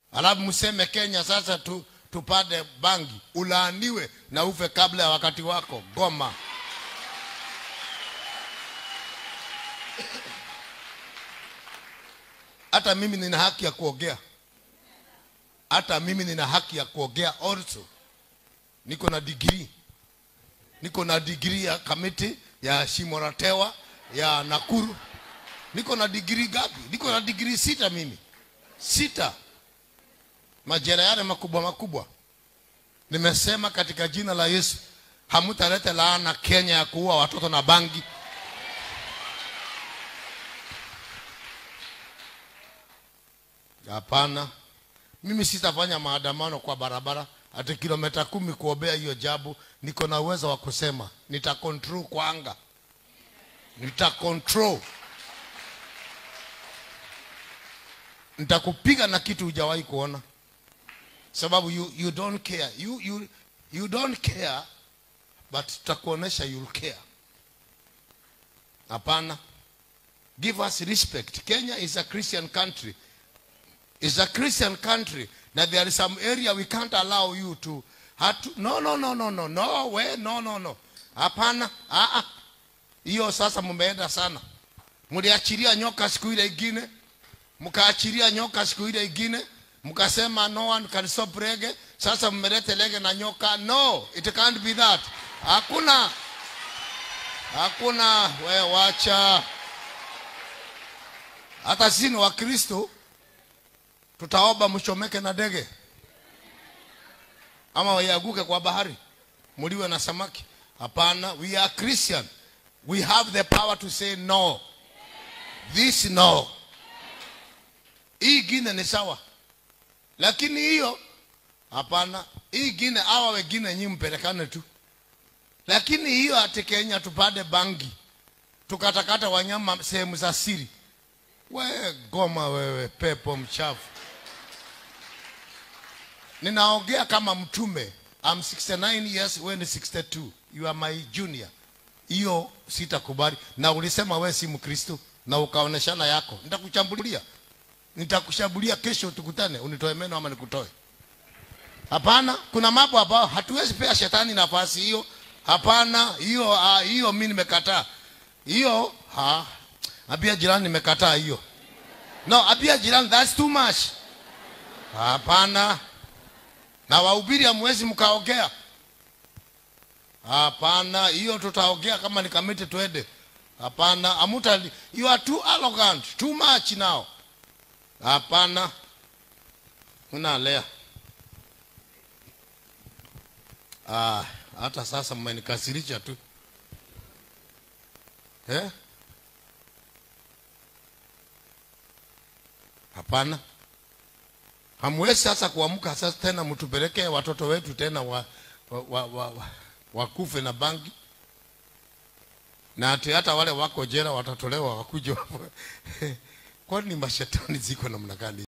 alafu mseme Kenya sasa tu, tupate bangi, ulaaniwe na ufe kabla ya wakati wako. Goma. Hata mimi nina haki ya kuongea, hata mimi nina haki ya kuongea also. Niko na degree, niko na degree ya kamiti ya Shimoratewa ya Nakuru. Niko na degree gapi? Niko na degree sita mimi, sita majera yale makubwa makubwa. Nimesema katika jina la Yesu, hamutalete laana Kenya ya kuua watoto na bangi. Hapana, mimi sitafanya maandamano kwa barabara ati kilomita kumi kuombea hiyo jabu. Niko na uwezo wa kusema, nita control kwa anga, nita control, nitakupiga na kitu hujawahi kuona, sababu you, you don't care you, you, you don't care but tutakuonesha you'll care. Hapana, give us respect. Kenya is a Christian country is a Christian country that there is some area we can't allow you to, hatu, no no no no no no we no no no hapana ah ah hiyo sasa mmeenda sana mliachilia nyoka siku ile ingine mkaachilia nyoka siku ile ingine mkasema no one can stop reggae sasa mmelete lege na nyoka no it can't be that hakuna hakuna we wacha hata sisi ni wakristo tutaomba mchomeke na ndege ama waiaguke kwa bahari muliwe na samaki hapana we are christian we have the power to say no this no hii ingine ni sawa lakini hiyo hapana hii ingine awa wengine nyi mpelekane tu lakini hiyo ati kenya tupande bangi tukatakata wanyama sehemu za siri we goma wewe pepo mchafu ninaongea kama mtume I'm 69 years wewe ni 62 you are my junior hiyo sitakubali na ulisema wewe si mkristo na ukaoneshana yako nitakuchambulia nitakushambulia kesho tukutane unitoe meno ama nikutoe hapana kuna mambo ambayo hatuwezi pea shetani nafasi hiyo hapana hiyo ah, hiyo mimi nimekataa hiyo ha abia jirani nimekataa hiyo no abia jirani that's too much hapana na wahubiri hamwezi mkaongea hapana hiyo tutaongea kama ni kamiti twende hapana amuta you are too arrogant too much now hapana unalea ah, hata sasa mmenikasirisha tu eh? hapana hamwezi sasa kuamka sasa tena mtupelekee watoto wetu tena wa, wa, wa, wa, wa, wakufe na bangi na ati hata wale wako jela watatolewa wakuja kwani mashetani ziko namna gani